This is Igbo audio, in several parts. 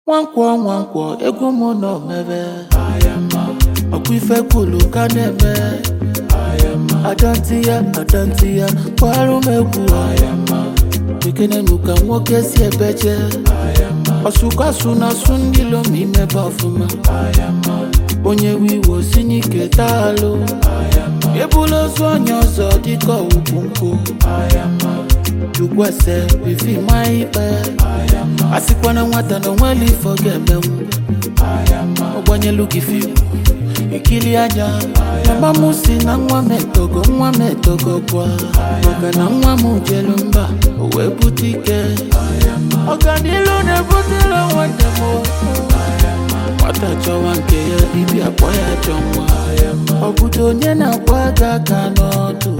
nwankwọ nwankwọ egwu m nọ mebe ọkwa ife kwulu ka na-eme adanti ya adanti ya kwarụ m egwu ekenenu ka nwoke si ebeje ọsụkwasu na asụ ndị lom imebe ọfụma onye wiwo si n'ike taalụ ebula ozu onye ọzọ dịka ugwu nkụ jugwese bifi ma ikpe asịkwana nwata na onweli ifo ga-emenwu ọgbanyelu gị fim ikili anya mama m si na nwa m etogo nwa m etogo gwa maka na nwa m jelu mba o wee bute ike ọganilu na-ebutela nwanne m nwata chọwa nke ya dibịa kpọ ya chọ nwa ọ bụdo onye na-akwa aka aka n'ọdụ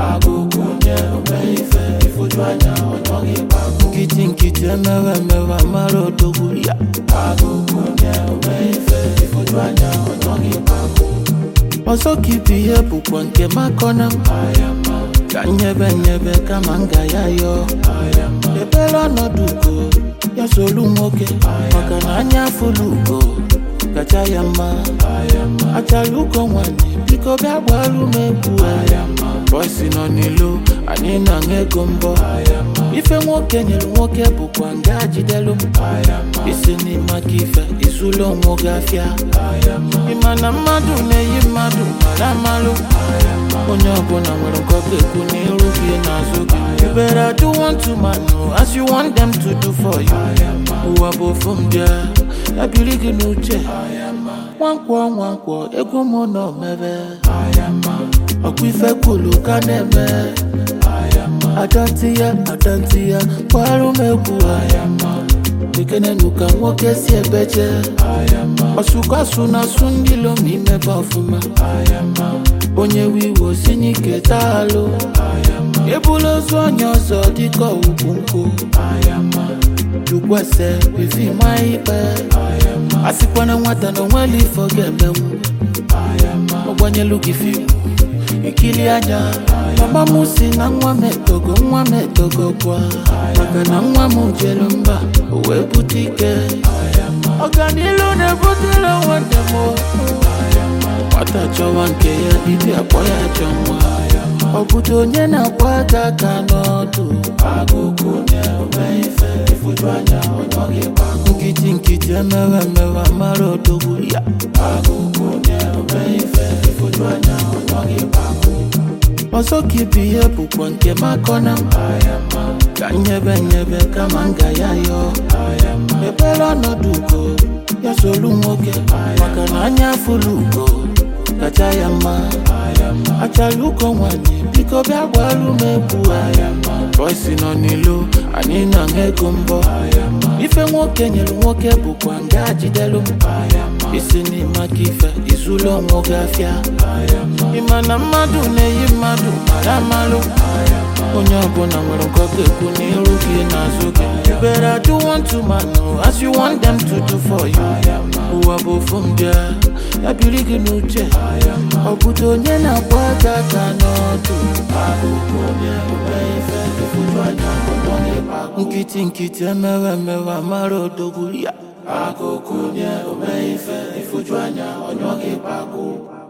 nkịtị nkịtị emewe emewe mara odogwu ya ọzọ ka ibu ihe bụkwa nke makọna m ka nyebe nyebe kama m ga ya yọọ ebere ọnọdụ ugo ya solu nwoke maka na anya afụlụ ugo kacha ya mma achara ugo nwanyị biko bịa gbaru m egwu bọsi nọ n'ilo anyị na-aṅụ ego mbọ ife nwoke nyere nwoke bụkwa nga jidelu m isi n'ime aka ife izulu onwe gị afịa ịma na mmadụ na-eyi mmadụ mara amalụ onye ọbụla nwere nke ọ ga-ekwu n'iru gị n'azụ gị you better do one to man as you want them to do for you ụwa bụ ofu m bịa ya biri gị n'uche nwankwọ nwankwọ egwu m nọ mebe ọkwa ife kwulu ka na-eme adanti ya adanti ya kwarụ m egwu ekenenu ka nwoke si ebeje ọsụkwasu na asụ ndị lom imebe ọfụma onye wiwo si n'ike taalụ ebula ozu onye ọzọ dịka ugwu nkụ jukwese bifi ma ikpe asịkwana nwata na onweli ifo ga-emenwu ọgbanyelu gị fim ikili anya mama m si na nwa m etogo nwa m etogo gwa maka na nwa m jelu mba o wee bute ike ọganilu na-ebutela nwanne m nwata chọwa nke ya dibịa kpọ ya chọ nwa ọ bụdo onye na-akwa aka aka n'ọdụ nkịtị nkịtị emewe emewe mara odogwu ya ọzọ ka ibu ihe bụkwa nke makọna m ka nyebe nyebe kama m ga ya yọọ ebere ọnọdụ ugo ya solu nwoke maka na anya afụlụ ugo kacha ya mma achara ugo nwanyị biko bịa gbaru m egwu bọsi nọ n'ilo anyị na-aṅụ ego mbọ ife nwoke nyere nwoke bụkwa nga jidelu m isi n'ime aka ife izulu onwe gị afịa ịma na mmadụ na-eyi mmadụ mara amalụ onye ọbụla nwere nke ọ ga-ekwu n'iru gị n'azụ gị you better do one to man as you want them to do for you ụwa bụ ofu m bịa ya biri gị n'uche ọ bụdo onye na-agba aka aka n'ọdụ nkịtị nkịtị emewe emewe mara odogwu ya akụkụ nye ome ife ifuju anya onye ọ ga-ekpe akụ